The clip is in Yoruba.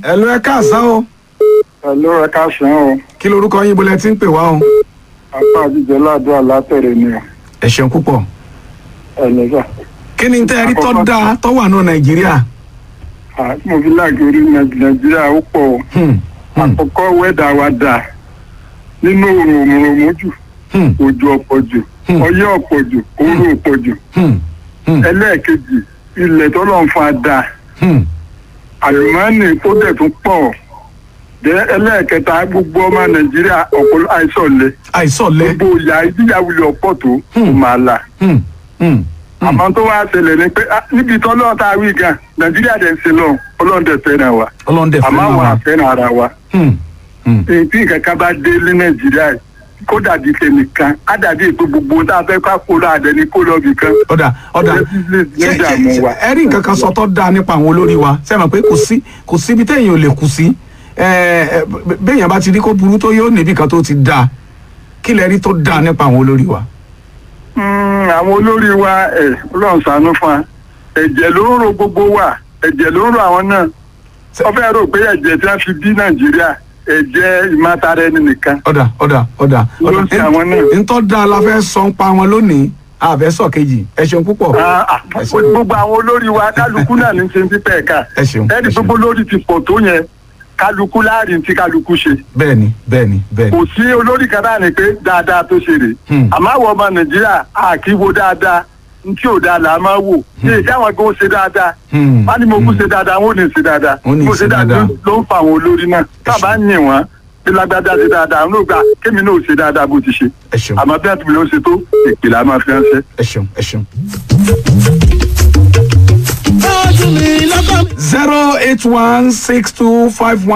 ẹ ló ẹ káàsán o Hello, ẹ káàsán o. kí lorúkọ yín bolẹ tí ń pè wá o Apá àjíjẹ ládùúgbò látẹ̀rẹ̀ ni o. ẹ ṣeun púpọ̀ Ẹ̀lẹ́sà. kí ni tẹ́ ẹ rí tọ́ da tọ́ wà nù nàìjíríà Mo fi láàgì orí Nàìjíríà ó pọ̀ o. Hmm, hmm, Àkọ́kọ́ wẹ́dà wa dà. Nínú òrùn òmùrùmú jù, hmm, òjò ọ̀pọ̀ jù, Hmm. ọyẹ́ ọ̀pọ̀ jù, òru ọ̀pọ̀ jù. hmm, hmm, Ẹlẹ́ẹ̀kejì, ilẹ̀ tọ́lọ̀ ń fa dà. hmm. Àlùmọ́ọ́nì tó dẹ̀ tún pọ̀. Dẹ́ ẹlẹ́ẹ̀kẹta gbogbo ọmọ Nàìjíríà ọ̀pọ̀ àìsàn lẹ. àìsọ̀lẹ̀ Gbogbo ìyá ìdíyàwó ọ̀pọ̀ tó Hmm. máa là. Hmm, hmm, hmm. àmọ́ tó wá ṣẹlẹ̀ ni pé ah, níbi tó lọ́ọ̀ tá a wí gan nàìjíríà dẹ̀ ń ṣe lọ ọlọ́run dẹ̀ fẹ́ràn wa ọlọ́ndẹ̀ fún àmọ́ àwọn wa àfẹ́ràn ara wa Hmm, hmm. èyí tí nǹkan kan bá dé ní nàìjíríà yìí, kó dàbí tẹnìkan á dàbí ètò gbogbo tá a fẹ́ ká kó lọ àdẹni kó lọ bì kan ọ̀dà ọ̀dà Ṣé- ṣé- ṣé- dààmú ṣé- wa. ẹ rí nǹkan kan sọ tó dáa nípa àwọn olórí wa ṣe mọ̀ pé kò sí kò síbi téèyàn ò lè kù sí ẹ, ẹ, b- béèyàn bá ti rí kó burú tó yóò níbi kan tó ti dáa kí lẹ rí tó dáa nípa àwọn olórí wa. Mm, àwọn olórí wa ẹ̀ ọlọ́run ṣàánú fún wa ẹ̀jẹ̀ ló ń ro gbogbo wa ẹ̀jẹ̀ ló ń ro àwọn náà wọ́n fẹ́ rò pé ẹ̀jẹ̀ tí wọ́n fi bí nàìjíríà ẹ̀jẹ̀ ìmátara ẹni nìkan ọ̀dà ọ̀dà ọ̀dà Ló ń ṣe àwọn náà. ntọ́ da la fẹ́ sọ ń pa wọn lónìí àfẹ́ sọ kejì ẹ ṣeun púpọ̀ Ah, ah, Ẹ ṣeun. gbogbo àwọn olórí wa kálukú náà ní ṣe ń pípẹ́ ẹ̀ka ẹ ṣeun ẹ ẹni ṣeun. gbogbo lórí ti pọ̀ tó yẹn kálukú láàrin tí kálukú ṣe bẹ́ẹ̀ni bẹ́ẹ̀ni bẹ́ẹ̀ni kò sí olórí kan náà ni pé dáadáa tó ṣe rè Hmm. àmọ́ àwọn ọmọ nàìjíríà a kì í wo dáadáa n tí ò dáa là á máa wò ṣé ìjà àwọn kan ó ṣe dáadáa Hmm, wọ́n ní mo kú hmm. ṣe dáadáa wọ́n ò ní ṣe dáadáa Wọ́n ní mo ṣe ṣe dáadáa dáadáa. ló ń fa àwọn olórí náà tábà ń yìn wọ́n bí lágbádá ṣe dáadáa àwọn olóògbà kémi náà ò ṣe dáadáa bó ti ṣe ẹ ṣeun àmọ́ bí wọ́n ti bí ló ṣe tó ìpìlẹ̀ a máa fi ránṣẹ́. ẹ ṣeun ẹ ṣeun. Ojú mi lọ́kàn mi. zero eight one six two five one.